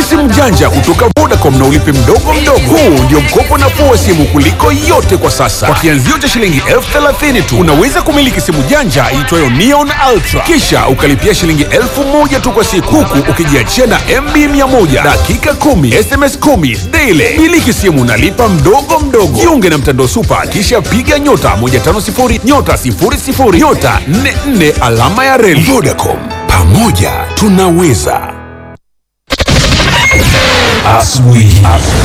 simu janja kutoka Vodacom na ulipe mdogo mdogo. Huu ndio mkopo nafuu wa simu kuliko yote kwa sasa. Kwa kianzio cha shilingi elfu thelathini tu unaweza kumiliki simu janja iitwayo Neon Ultra, kisha ukalipia shilingi elfu moja tu kwa siku, huku ukijiachia na MB 100 dakika 10 SMS 10 daily. Miliki simu nalipa mdogo mdogo. Jiunge na mtandao Super, kisha piga nyota 150 nyota 00 nyota 44 alama ya reli. Vodacom, pamoja tunaweza. Asubuhi.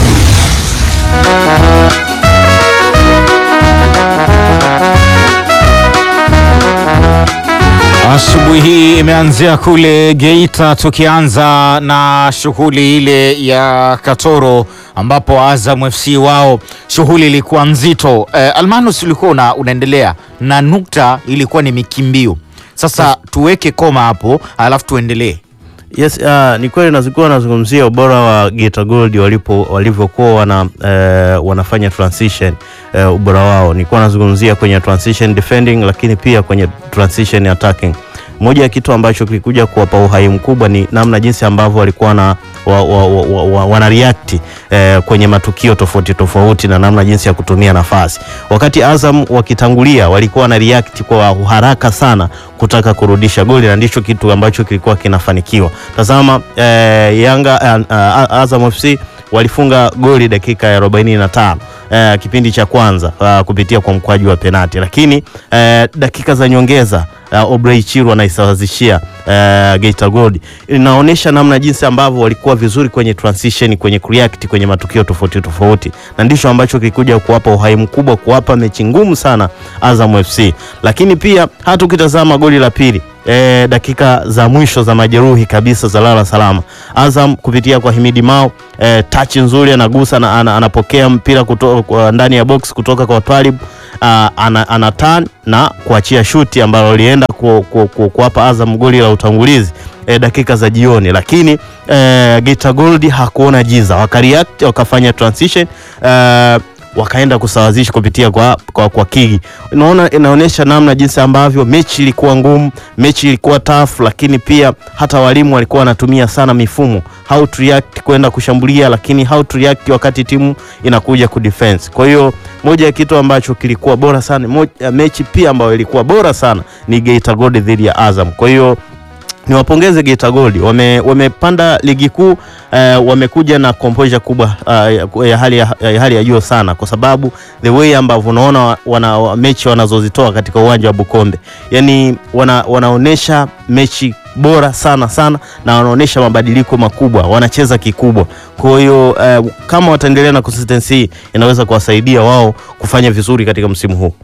Asubuhi hii imeanzia kule Geita, tukianza na shughuli ile ya Katoro ambapo Azam FC wao shughuli ilikuwa nzito. Eh, Almanus ulikuwa una, unaendelea na nukta ilikuwa ni mikimbio. Sasa tuweke koma hapo alafu tuendelee. Yes, uh, ni kweli nazikuwa nazungumzia ubora wa Geita Gold walipo walivyokuwa wana, uh, wanafanya transition uh, ubora wao. Nilikuwa nazungumzia kwenye transition defending, lakini pia kwenye transition attacking. Moja ya kitu ambacho kilikuja kuwapa uhai mkubwa ni namna jinsi ambavyo walikuwa na wa, wa, wa, wa, wa, wana react eh, kwenye matukio tofauti tofauti na namna jinsi ya kutumia nafasi. Wakati Azam wakitangulia walikuwa wana react kwa haraka sana kutaka kurudisha goli na ndicho kitu ambacho kilikuwa kinafanikiwa. Tazama eh, Yanga eh, uh, Azam FC walifunga goli dakika ya 45 eh, kipindi cha kwanza uh, kupitia kwa mkwaju wa penati, lakini eh, dakika za nyongeza uh, Obrey Chiru anaisawazishia uh, Geita Gold. Inaonyesha namna jinsi ambavyo walikuwa vizuri kwenye transition, kwenye react kwenye matukio tofauti tofauti, na ndicho ambacho kilikuja kuwapa uhai mkubwa, kuwapa mechi ngumu sana Azam FC. Lakini pia hata ukitazama goli la pili E, dakika za mwisho za majeruhi kabisa za lala salama, Azam kupitia kwa Himidi Mao e, touch nzuri anagusa na, ana, anapokea mpira kutoka ndani ya box kutoka kwa Twalib ana, ana turn na kuachia shuti ambalo lienda ku, ku, ku, kuwapa Azam goli la utangulizi e, dakika za jioni, lakini e, Geita Gold hakuona jiza, wakareact wakafanya transition e, wakaenda kusawazisha kupitia kwa, kwa, kwa Kigi. Unaona, inaonyesha namna jinsi ambavyo mechi ilikuwa ngumu, mechi ilikuwa tough, lakini pia hata walimu walikuwa wanatumia sana mifumo how to react kwenda kushambulia, lakini how to react wakati timu inakuja ku defense. Kwa hiyo moja ya kitu ambacho kilikuwa bora sana moja, mechi pia ambayo ilikuwa bora sana ni Geita Gold dhidi ya Azam. Kwa hiyo niwapongeze Geita Gold wame, wamepanda ligi kuu eh, wamekuja na composure kubwa uh, ya hali ya, ya hali ya juu sana, kwa sababu the way ambavyo unaona wana, wa, mechi wanazozitoa katika uwanja wa Bukombe, yani wana, wanaonesha mechi bora sana sana na wanaonesha mabadiliko makubwa, wanacheza kikubwa. Kwa hiyo eh, kama wataendelea na consistency hii inaweza kuwasaidia wao kufanya vizuri katika msimu huu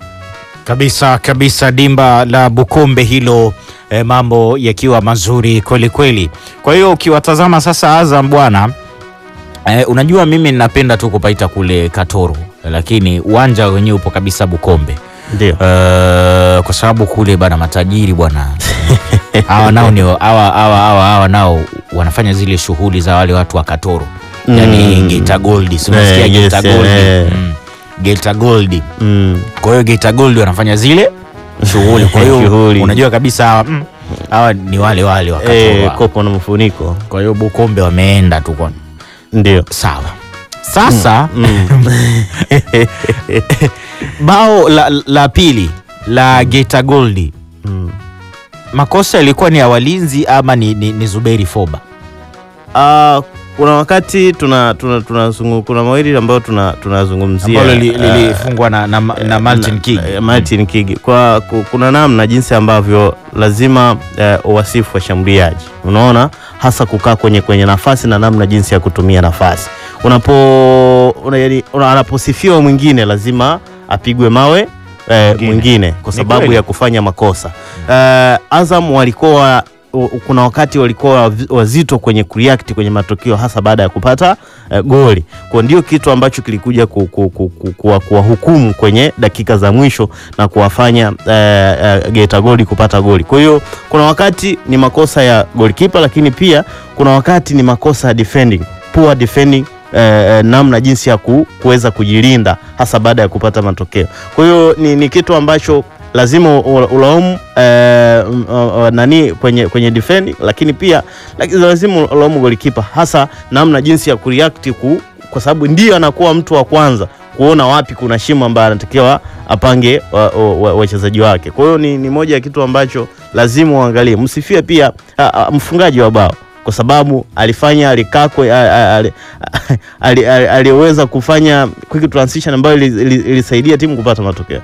kabisa kabisa. Dimba la Bukombe hilo E, mambo yakiwa mazuri kweli kweli. Kwa hiyo ukiwatazama sasa Azam bwana e, unajua mimi ninapenda tu kupaita kule Katoro, lakini uwanja wenyewe upo kabisa Bukombe ndio. E, kwa sababu kule bana matajiri bwana hawa nao ni hawa hawa hawa hawa nao wanafanya zile shughuli za wale watu wa Katoro mm. Yani Geita Gold, si unasikia Eh, Geita yes, Gold eh. mm. Geita Gold Mm. kwa hiyo Geita Gold wanafanya zile shughuli. Kwa hiyo Shughuli. unajua kabisa hawa mm, hawa ni wale wale wa Eh, Katoro. kopo na mfuniko Kwa hiyo Bukombe wameenda tu kwa ndio. sawa. Sasa Mm. bao la, la pili la Geita Gold Mm. makosa yalikuwa ni ya walinzi ama ni, ni, ni Zuberi Foba? Ah, kuna wakati tuna, tuna, tuna, kuna mawili ambayo tuna tunazungumzia ambalo li- ah, lilifungwa na, na, na Martin na- King. eh, Martin Kigi. Kwa ku- kuna namna jinsi ambavyo lazima eh, uwasifu washambuliaji, unaona hasa kukaa kwenye kwenye nafasi na namna jinsi ya kutumia nafasi. Unapo una, yani, una, anaposifiwa mwingine lazima apigwe mawe eh, Mwingine. mwingine kwa Ni sababu kweli. ya kufanya makosa. Eh, Azam walikuwa u- kuna wakati walikuwa wavi- wazito kwenye kureact kwenye matokeo hasa baada ya kupata eh, goli. Kwa ndio kitu ambacho kilikuja ku, ku, ku, ku, kuwa- kuwahukumu kwenye dakika za mwisho na kuwafanya eh, eh, Geita Gold kupata goli. Kwa hiyo kuna wakati ni makosa ya goalkeeper, lakini pia kuna wakati ni makosa ya defending, poor defending eh, eh, namna jinsi ya ku, kuweza kujilinda hasa baada ya kupata matokeo. Kwa hiyo ni, ni kitu ambacho lazima ula- ulaumu eh, m- uh, uh, nani kwenye kwenye defend, lakini pia lakini lazima ulaumu golikipa, hasa namna jinsi ya kureact ku, kwa sababu ndio anakuwa mtu wa kwanza kuona wapi kuna shimo ambayo anatakiwa apange wachezaji wa, wa, wachezaji wake. Kwa hiyo ni, ni moja ya kitu ambacho lazima uangalie. Msifie pia a, a, mfungaji wa bao kwa sababu alifanya alikakwe a- a- ali- ali- ali- aliweza kufanya quick transition ambayo ili- ili- ilisaidia timu kupata matokeo.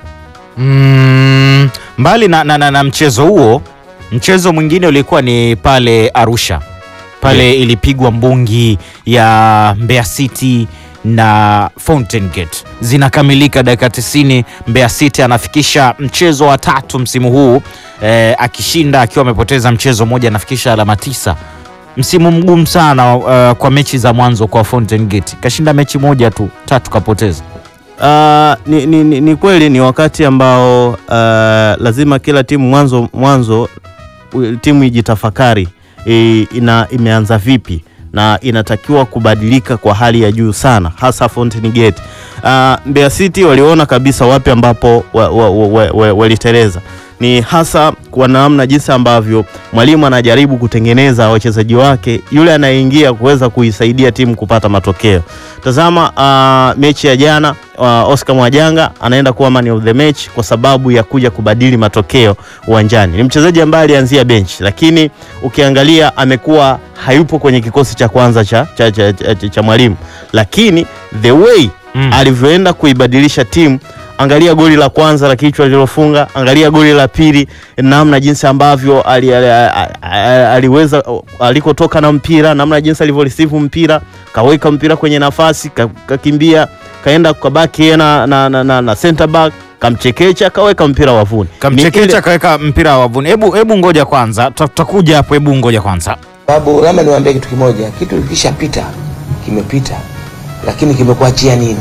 Mm, mbali na, na, na, na mchezo huo, mchezo mwingine ulikuwa ni pale Arusha pale ilipigwa mbungi ya Mbeya City na Fountain Gate zinakamilika dakika 90. Mbeya City anafikisha mchezo wa tatu msimu huu eh, akishinda akiwa amepoteza mchezo mmoja, anafikisha alama tisa. Msimu mgumu sana uh, kwa mechi za mwanzo kwa Fountain Gate, kashinda mechi moja tu, tatu kapoteza. Uh, ni, ni, ni, ni kweli ni wakati ambao uh, lazima kila timu mwanzo mwanzo u- timu ijitafakari e, ina, imeanza vipi na inatakiwa kubadilika kwa hali ya juu sana, hasa Fountain Gate. Uh, Mbeya City waliona kabisa wapi ambapo waliteleza wa, wa, wa, wa, waliteleza. ni hasa kwa namna jinsi ambavyo mwalimu anajaribu kutengeneza wachezaji wake yule anayeingia kuweza kuisaidia timu kupata matokeo. Tazama uh, mechi ya jana uh, Oscar Mwajanga anaenda kuwa man of the match kwa sababu ya kuja kubadili matokeo uwanjani. Ni mchezaji ambaye alianzia bench, lakini ukiangalia amekuwa hayupo kwenye kikosi cha kwanza cha, cha, cha, cha, cha, cha mwalimu, lakini the way Mm. alivyoenda kuibadilisha timu Angalia goli la kwanza la kichwa lilofunga, angalia goli la pili, namna jinsi ambavyo ali, ali, ali, ali, aliweza alikotoka na mpira, namna jinsi alivyoreceive mpira, kaweka mpira kwenye nafasi, ka- kakimbia, kaenda kwa baki yeye na, na, na, na, na center back, kamchekecha, kaweka mpira wavuni. Ni Kamchekecha ile- kaweka mpira wavuni. Hebu hebu ngoja kwanza, tuta- tutakuja hapo. Hebu ngoja kwanza. Sababu labda niwaambie kitu kimoja, kitu kikishapita kimepita, lakini kimekuachia nini?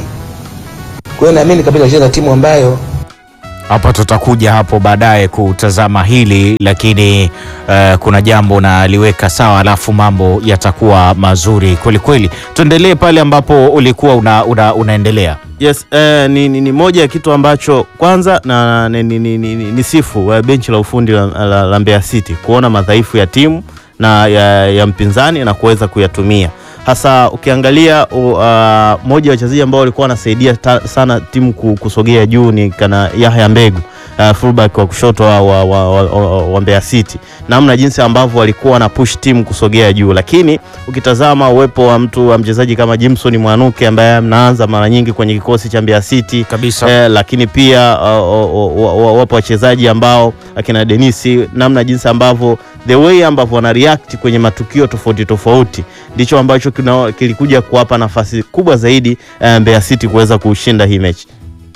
Kwa hiyo naamini kabisa wacheza timu ambayo Hapa tutakuja hapo baadaye kutazama hili, lakini eh, kuna jambo naliweka sawa, alafu mambo yatakuwa mazuri kweli kweli. Tuendelee pale ambapo ulikuwa una, una, unaendelea. Yes, eh, ni, ni, ni moja ya kitu ambacho kwanza na ni, ni, ni, ni, ni sifu eh, benchi la ufundi la, la, la Mbeya City kuona madhaifu ya timu na ya, ya mpinzani na kuweza kuyatumia hasa ukiangalia uh, moja ya wachezaji ambao walikuwa wanasaidia ta- sana timu ku- kusogea juu ni kana Yahya Mbegu uh, fullback wa kushoto wa, wa, wa, wa, wa, wa Mbeya City, namna jinsi ambavyo walikuwa wana push timu kusogea juu, lakini ukitazama uwepo wa mtu wa mchezaji kama Jimson Mwanuke ambaye mnaanza mara nyingi kwenye kikosi cha Mbeya City Kabisa. eh, lakini pia uh, uh, uh, uh, wapo wachezaji ambao akina Denisi, namna jinsi ambavyo the way ambavyo wana react kwenye matukio tofauti tofauti ndicho ambacho kina, kilikuja kuwapa nafasi kubwa zaidi uh, Mbeya City kuweza kushinda hii mechi.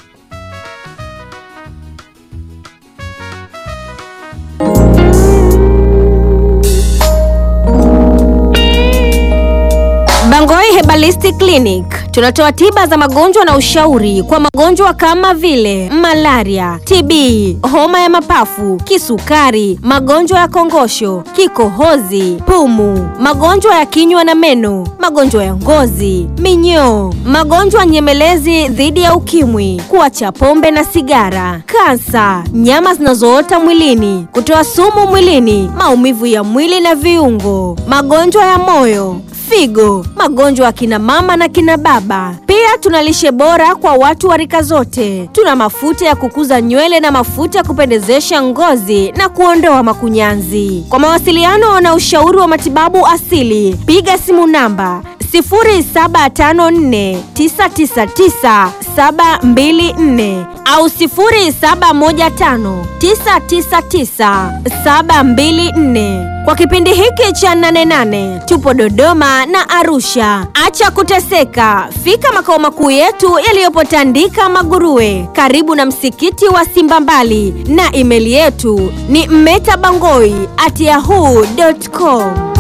Bangoi Herbalistic Clinic tunatoa tiba za magonjwa na ushauri kwa magonjwa kama vile malaria, TB, homa ya mapafu, kisukari, magonjwa ya kongosho, kikohozi, pumu, magonjwa ya kinywa na meno, magonjwa ya ngozi, minyoo, magonjwa nyemelezi dhidi ya ukimwi, kuacha pombe na sigara, kansa, nyama zinazoota mwilini, kutoa sumu mwilini, maumivu ya mwili na viungo, magonjwa ya moyo figo, magonjwa ya kina mama na kina baba. Pia tuna lishe bora kwa watu wa rika zote. Tuna mafuta ya kukuza nywele na mafuta ya kupendezesha ngozi na kuondoa makunyanzi. Kwa mawasiliano na ushauri wa matibabu asili, piga simu namba 0754999724 au 0715999724. Kwa kipindi hiki cha nane nane tupo Dodoma na Arusha. Acha kuteseka, fika makao makuu yetu yaliyopo Tandika Maguruwe, karibu na msikiti wa Simba Mbali, na imeli yetu ni mmetabangoi at yahoo.com.